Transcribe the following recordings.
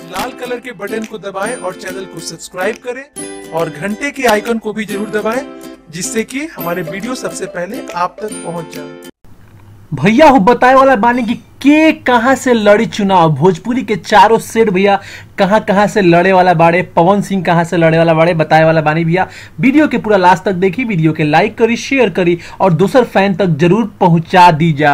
लाल colour के button को दबाएं और चैनल को सब्सक्राइब करें और घंटे के आइकन को भी जरूर दबाएं जिससे कि हमारे वीडियो सबसे पहले आप तक पहुंच जाए भैया हो बताए वाला बानी कि के कहां से लड़ी चुनाव भोजपुरी के चारों सेठ भैया कहां कहां से लड़े वाला बाड़े पवन सिंह कहां से लड़े वाला बाड़े बताए वाला बानी भैया वीडियो के पूरा लास्ट तक देखी वीडियो के लाइक करी शेयर करी और दूसर फैन तक जरूर पहुंचा दी जा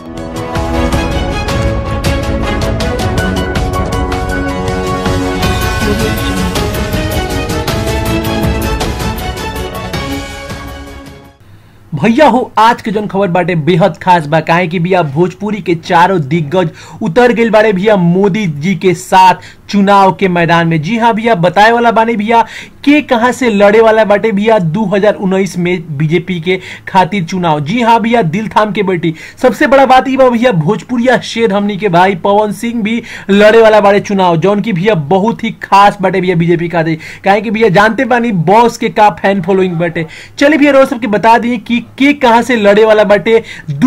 भैया हो आज के जौन खबर बाटे बेहद खास बा काहे कि भैया भोजपुरी के चारों दिग्गज उतर गए बाड़े भैया मोदी जी के साथ चुनाव के मैदान में जी हाँ भैया बताए वाला बानी भैया के कहां से लड़े वाला बाटे भैया 2019 में बीजेपी के खातिर चुनाव जी हाँ भैया दिल थाम के बैठी सबसे बड़ा बात ई बा भैया भोजपुरिया शेर हमनी के भाई पवन सिंह भी लड़े वाला बाड़े चुनाव जौन की भैया बहुत ही खास बाटे भैया बीजेपी खातिर काहे कि भैया जानते बानी बॉस के का फैन फॉलोइंग बाटे चलिए भैया रोज सबके बता दिए कि के कहां से लड़े वाला बाटे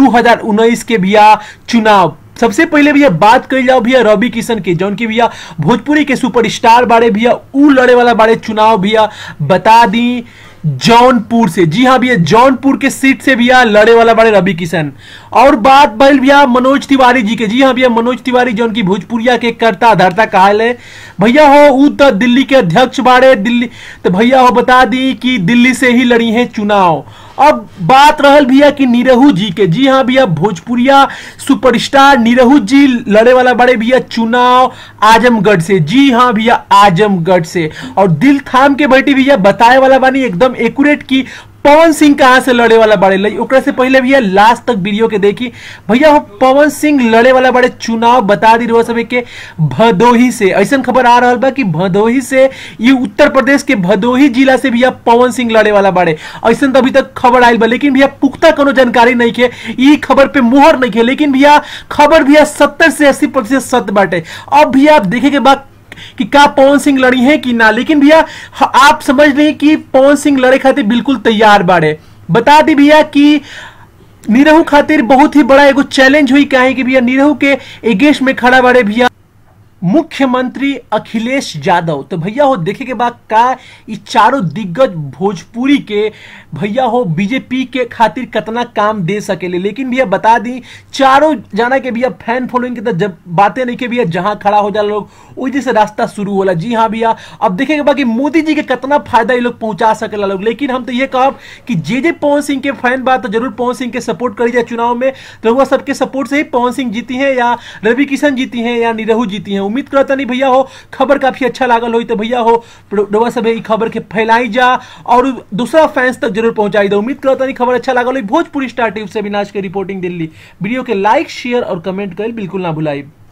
2019 के भैया चुनाव सबसे पहले भैया बात कर जाओ भैया रवि किशन के जौन की भैया भोजपुरी के सुपरस्टार बारे भैया ऊ लड़े वाला बारे चुनाव भैया बता दी जौनपुर से जी हाँ भैया जौनपुर के सीट से भैया लड़े वाला बड़े रवि किशन और बात बैल भैया मनोज तिवारी जी के जी हाँ भैया मनोज तिवारी जौन की भोजपुरिया के करता धरता कहल है भैया हो ऊ तो दिल्ली के अध्यक्ष बाड़े दिल्ली तो भैया हो बता दी कि दिल्ली से ही लड़ी है चुनाव अब बात रहल भैया कि निरहू जी के जी हाँ भैया भोजपुरिया सुपरस्टार निरहू जी लड़े वाला बड़े भैया चुनाव आजमगढ़ से जी हाँ भैया आजमगढ़ से और दिल थाम के बैठी भैया बताए वाला बानी एकदम एक्यूरेट की पवन सिंह कहां से लड़े वाला बड़े लई ओकरा से पहले भैया लास्ट तक वीडियो के देखी भैया हो पवन सिंह लड़े वाला बड़े चुनाव बता दी रहो सब के भदोही से ऐसा खबर आ रहा बा कि भदोही से ये उत्तर प्रदेश के भदोही जिला से भैया पवन सिंह लड़े वाला बड़े ऐसा तो अभी तक खबर आयल बा लेकिन भैया पुख्ता कोनो जानकारी नहीं के ई खबर पे मुहर नहीं के लेकिन भैया खबर भैया सत्तर से अस्सी प्रतिशत सत्य बाटे अब भैया आप देखे के बाद कि का पवन सिंह लड़ी है कि ना लेकिन भैया आप समझ रहे कि पवन सिंह लड़े खातिर बिल्कुल तैयार बाड़े बता दी भैया कि निरहू खातिर बहुत ही बड़ा एगो चैलेंज हुई काहे कि भैया निरहू के एगेस्ट में खड़ा बाड़े भैया मुख्यमंत्री अखिलेश यादव तो भैया हो देखे के बाद का ई चारों दिग्गज भोजपुरी के भैया हो बीजेपी के खातिर कितना काम दे सकेले लेकिन भैया बता दी चारों जाना के भैया फैन फॉलोइंग के तो जब बातें नहीं के भैया जहां खड़ा हो जाला लोग वही से रास्ता शुरू होला जी हाँ भैया अब देखे के बाद कि मोदी जी के कितना फायदा ये लोग पहुंचा सकेला लोग लेकिन हम तो ये कहब कि जे जे पवन सिंह के फैन बात तो जरूर पवन सिंह के सपोर्ट करी जाए चुनाव में तो वह सबके सपोर्ट से ही पवन सिंह जीती है या रवि किशन जीती है या निरहू जीती है उम्मीद करता नहीं भैया हो खबर काफी अच्छा लागल हो तो भैया हो रउआ सब ई खबर के फैलाई जा और दूसरा फैंस तक जरूर पहुंचाई दो उम्मीद करता नहीं खबर अच्छा लागल हो भोजपुरी स्टार टीवी से अविनाश के रिपोर्टिंग दिल्ली वीडियो के लाइक शेयर और कमेंट कर बिल्कुल ना भुलाई